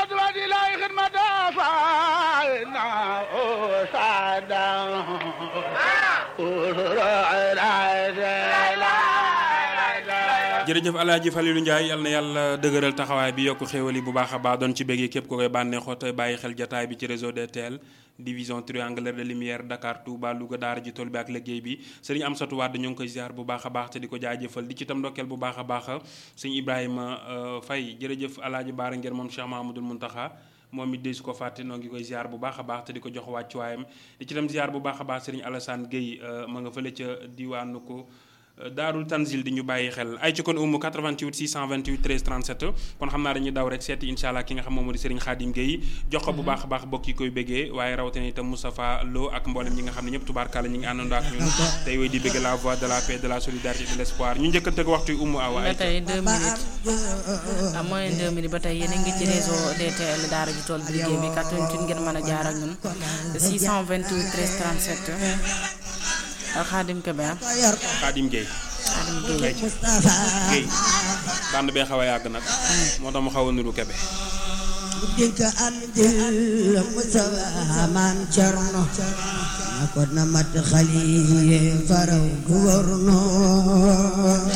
خدوة إلهي خدمة فانا أسعدا jërëjëf alaaji Falilou Ndiaye yal na yàlla dëgëral taxawaay bi yokk xéewal yi bu baax a baax doon ci béggee képp ko koy bànneexoo te bàyyi xel jataay bi ci réseau DTL division triangulaire de lumière Dakar Touba Louga daara ji tool bi ak liggéey bi sëriñ Amsatou Wade ñu ngi koy ziar bu baax a baax te di ko jaajëfal di ci tam ndokkeel bu baax a baax sëñ Ibrahima Faye jërëjëf alaaji Baara Ngir moom Cheikh Mahamadul Muntaxa moom it de su ko fàtte noo ngi koy ziar bu baax a baax te di ko jox wàccuwaayam di ci tam ziar bu baax a baax sëriñ Alassane Gueye ma nga fële ca diwaanu ko daarul tanzil di ñu bàyyi xel ay ci kon umu 88 628 13 37 kon xam naa dañuy daw rek seeti incha allah ki nga xam moom moo di Serigne Khadim Gueye jox ko bu baax a baax bokk yi koy béggee waaye rawatina itam Moustapha Lo ak mboolem ñi nga xam ne ñëpp tubaarkàlla ñi ngi àndandoo ak ñun tey woy di bégg la voix de la paix de la solidarité de l' espoir ñu njëkkante ak waxtu umu awa ba tey 2 minutes à moins 2 minutes ba tey yéen a ngi ci réseau DTL daara ji tool bi liggéey bi 88 ngeen mën a jaar ak ñun 628 13 37 Khadim Kébé Khadim Gueye Khadim Gueye Gueye bànd bee xaw a yàgg nag moo tax mu xaw a nuru Kébé dinka andil Mustafa maam Cerno na ko na mat xali faraw gouverneur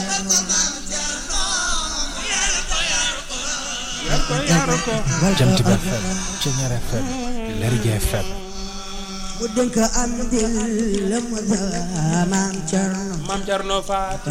Jant bi FM Ceñeer FM Lergui FM bu dinka andil Mustafa maam Cerno Maam Cerno Faat